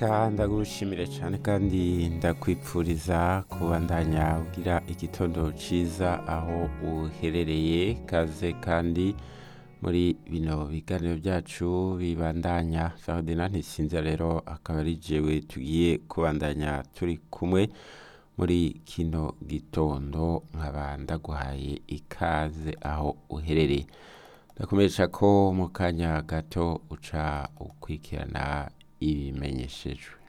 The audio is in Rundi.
reka ndagushimire cyane kandi ndakwipfuriza kubandanya ugira igitondo cyiza aho uherereye kaze kandi muri bino biganiro byacu bibandanya Ferdinand ntisinze rero akaba ari jewe tugiye kubandanya turi kumwe muri kino gitondo nkaba ndaguhaye ikaze aho uherereye ndakumenyesha ko mu kanya gato uca ukurikirana ibimenyeshejwe